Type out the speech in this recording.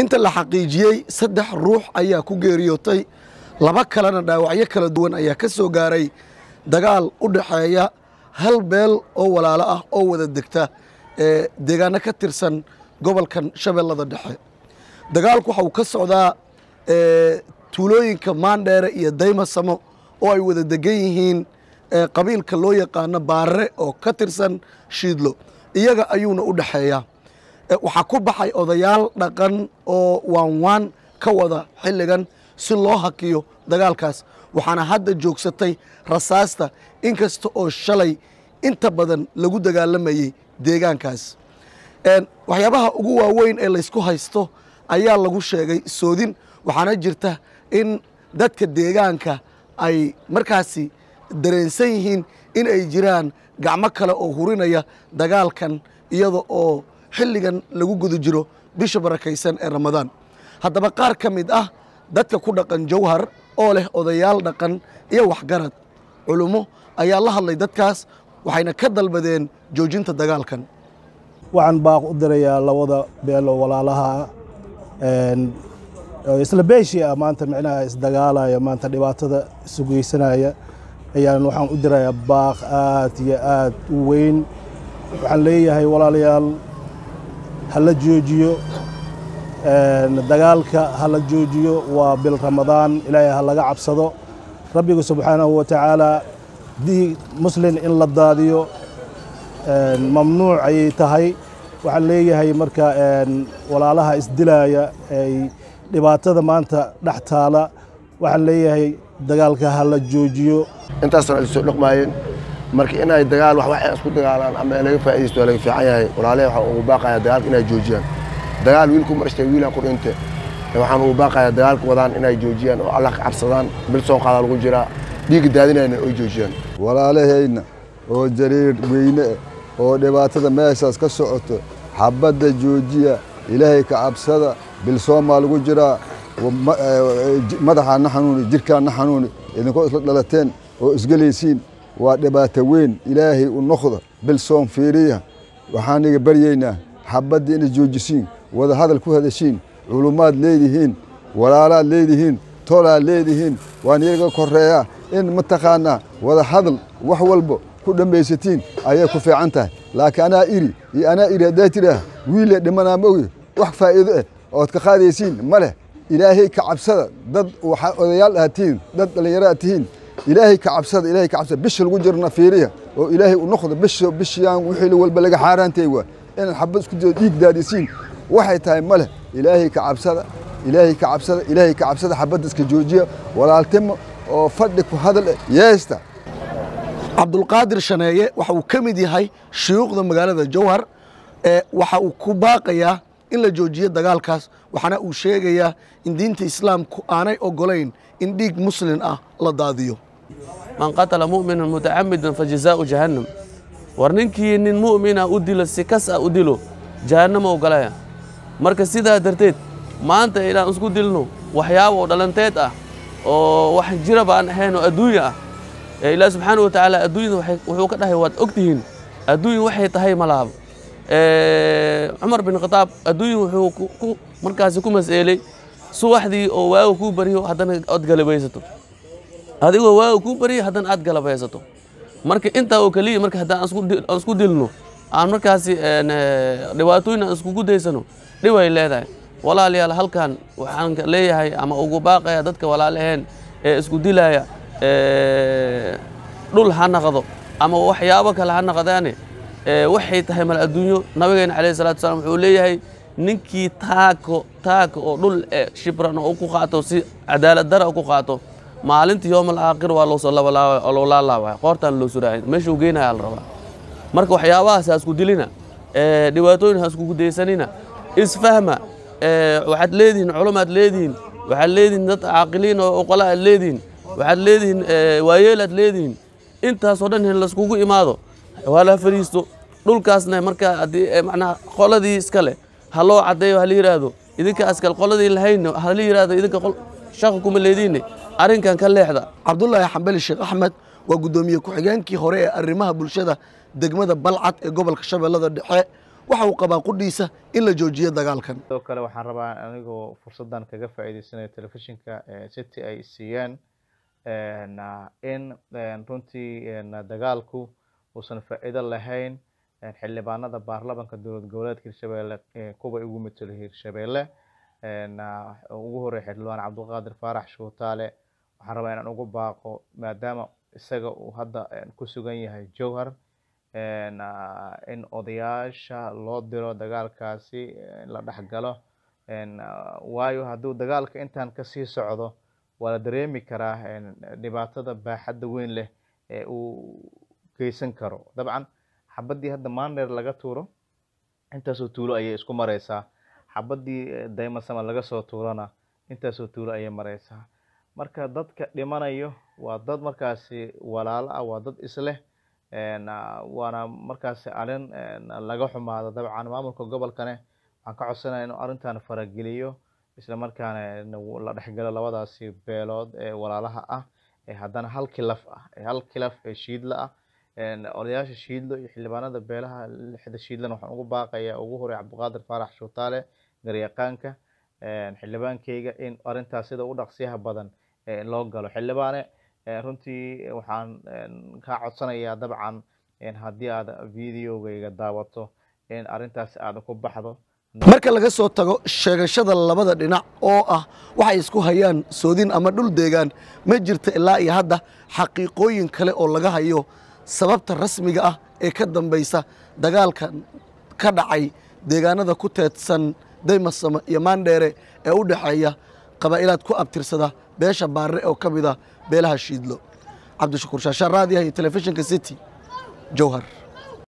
inta la xaqiijiyey saddex ruux ayaa ku geeriyootay laba kalena dhaawacyo kala duwan ayaa ka soo gaaray dagaal u dhaxeeya hal beel oo walaalo ah oo wada degta ee deegaano ka tirsan gobolkan shabeellada dhexe dagaalku waxa uu ka socdaa tuulooyinka maandheere iyo daymasamo oo ay wada degan yihiin qabiilka loo yaqaano baarre oo ka tirsan shiidlo iyaga ayuuna u dhexeeyaa waxaa ku baxay odayaal dhaqan oo waanwaan ka wada xilligan si loo hakiyo dagaalkaas waxaana hadda joogsatay rasaasta inkasta oo shalay inta badan lagu dagaalamayey deegaankaas waxyaabaha ugu waaweyn ee laysku haysto ayaa lagu sheegay soodin waxaana jirta in dadka deegaanka ay markaasi dareensan yihiin in ay jiraan gacmo kale oo hurinaya dagaalkan iyada oo xilligan lagu guda jiro bisha barakaysan ee ramadaan haddaba qaar ka mid ah dadka ku dhaqan jawhar oo leh odayaal dhaqan iyo waxgarad culummo ayaa la hadlay dadkaas waxayna ka dalbadeen joojinta dagaalkan waxaan baaq u dirayaa labada beel oo walaalaha isla beeshii ah maanta micnaha isdagaalaya maanta dhibaatada isu geysanaya ayaan waxaan u dirayaa baaq aad iyo aad u weyn waxaan leeyahay walaalayaal ha la joojiyo dagaalka ha la joojiyo waa bil ramadaan ilaahay ha laga cabsado rabbiga subxaanahu wa tacaala diig muslin in la daadiyo mamnuuc ayay tahay waxaan leeyahay marka walaalaha isdilaaya ay dhibaatada maanta dhex taala waxaan leeyahay dagaalka ha la joojiyo intaasna ay soo dhaqmaayeen marka inay dagaal wax waxay isku dagaalaan ama laga faa'iidaysto waa laga fiican yahay walaalahay waxaan ugu baaqayaa dagaalka inay joojiyaan dagaal wiilku marashtay wiilaan ku dhinte waxaan ugu baaqayaa dagaalka wadaan inay joojiyaan oo allah ka cabsadaan bil soo qaada lagu jiraa dhiigga daadinayna oy joojiyaan walaalahayna oo jariir weyne oo dhibaatada meeshaas ka socoto xabadda joojiya ilaahay ka cabsada bilsoomaa lagu jiraa madaxaana xanuuni jirkaana xanuuni idinkoo isla dhalateen oo isgelaysiin waa dhibaato weyn ilaahay u noqda bilsoom fiiriya waxaan iga baryaynaa xabadda inay joojisiin wada hadal ku hadashiin culummaad leedihiin walaalaad leedihiin tolaad leedihiin waan iyaga koreeyaa in mataqaanaa wada hadal wax walba ku dhammaysatiin ayay ku fiican tahay laakiin anaa iri iyo anaa iri haddaa tidhaah wiile dhimanaa ma ogi wax faa'iido ah ood ka qaadaysiin ma leh ilaahay ka cabsada dad waxaa odayaal aad tihiin dad dhallinyaro aad tihiin ilaahay ka cabsada ilaahay ka cabsada bisha lagu jirna fiiriya oo ilaahay u noqdo bisha bishiyaan wixii walba laga xaaraantay waa inaad xabad isku diro dhiig daadisiin waxay tahay ma leh ilaahay ka cabsada ilaahay ka cabsada ilaahay ka cabsada xabadda iska joojiya walaaltimo oo fadhi ku hadal eh yeesta cabdulqaadir shaneeye waxa uu ka mid yahay shuyuukhda magaalada jawhar ee waxa uu ku baaqayaa in la joojiyo dagaalkaas waxaana uu sheegayaa in diinta islaamku aanay ogolayn in dhiig muslin ah la daadiyo man qatala mu'minan mutacamidan fajazaau jahannam war ninkii nin mu'mina u dilo si kas ah u dilo jahannama ogolaya marka sidaa darteed maanta inaan isku dilno waxyaaba oo dhalanteed ah oo wax jiraba aan ahayn oo adduunya ah ee ilaah subxaana wa tacaala adduunyada wuxuu ka dhahay waad og tihiin adduunya waxay tahay malaaba cumar bin khataab adduunya wuxuu markaasi ku mas'eelay subaxdii oo waaga kuu baryo haddana ood galabaysato adigoo waaga kuu baryo haddana aad galabaysato marka intaa oo keliya marka haddaan aan isku dilno aan markaasi dhibaatooyin aan iskugu daysano dhib ay leedahay walaalayaal halkan waxaan leeyahay ama ugu baaqaya dadka walaalaheen ee isku dilaya dhul ha naqdo ama waxyaabo kale ha naqdaane waxay tahay mal adduunyo nabigeena calayhi salatu wasalaam wuxuu leeyahay ninkii taako taaka oo dhul shibran oo ku qaato si cadaalad dara ku qaato maalinta yoomal aakhir waa loo soo labalaabay oo loo laalaabaya qoortaan loo suraacay meesha uu geynaya la rabaa marka waxyaabahaas ha isku dilina dhibaatooyin ha iskugu daysanina isfahma waxaad leedihiin culumaad leedihiin waxaad leedihiin dad caaqiliin oo oqola aad leedihiin waxaad leedihiin waayeel aad leedihiin intaasoo dhan in laiskugu imaado waa la fariisto dhulkaasna markaa haddii macnaha qoladii iskale ha loo caddeeyo ha la yidhaahdo idinka askal qoladii lahayna ha la yidhaahdo idinka shaqa kuma leediinne arrinkan ka leexda cabdulaahi xambali sheekh axmed waa guddoomiye ku-xigeenkii hore ee arrimaha bulshada degmada balcad ee gobolka shabeellada dhexe waxa uu qabaa qudhiisa in la joojiyo dagaalkan sidoo kale waxaan rabaa anigoo fursaddan kaga faa'iideysanayo telefishinka city ay siiyeen in runtii dagaalku uusan faa'iido lahayn xildhibaanada baarlamanka dowlad goboleedka hirshabeelle kuwa ugu matelo hirshabeelle ugu horeeya xildhibaan cabdulqaadir faarax shuutaale waxaan rabaa inaan ugu baaqo maadaama isaga uu hadda ku sugan yahay jowhar in odayaasha loo diro dagaalkaasi la dhexgalo waayo hadduu dagaalka intaan kasii socdo waa la dareemi karaa dhibaatada baaxadda weyn leh ee uu geysan karo dabcan xabaddii hadda maandheer laga tuuro intaasoo tuulo ayay isku mareysaa xabaddii daymasama laga soo tuurana intaasoo tuulo ayay mareysaa marka dadka dhimanayo waa dad markaasi walaalo ah waa dad isleh waana markaasi arrin laga xumaado dabcan maamulka gobolkane waxaan ka codsanaya inuu arrintan farageliyo isla markaana la dhexgalo labadaasi beelood ee walaalaha ah ee haddana hal kilaf ah ee hal kilaf ee shiidla ah odayaasha shiidlo iyo xildhibaanada beelaha lixda shiidlana waxaan ugu baaqayaa ugu horey cabdiqaadir faarax shuutaale garyaqaanka xildhibaankeyga in arrintaas sida u dhaqsiyaha badan loo galo xildhibaane runtii waxaan kaa codsanayaa dabcan haddii aad videogeyga daawato in arrintaasi aad ku baxdo marka laga soo tago sheegashada labada dhinac oo ah waxay isku hayaan soodin ama dhul deegaan ma jirta ilaa iyo hadda xaqiiqooyin kale oo laga hayo sababta rasmiga ah ee ka dambaysa dagaalka ka dhacay deegaanada ku teedsan daymasamo iyo maandheere ee u dhexeeya qabaa'ilaad ku abtirsada beesha baarre oo ka mid a beelaha shiidlo cabdishakuur shaashaan raadiyaha iyo telefishinka city jowhar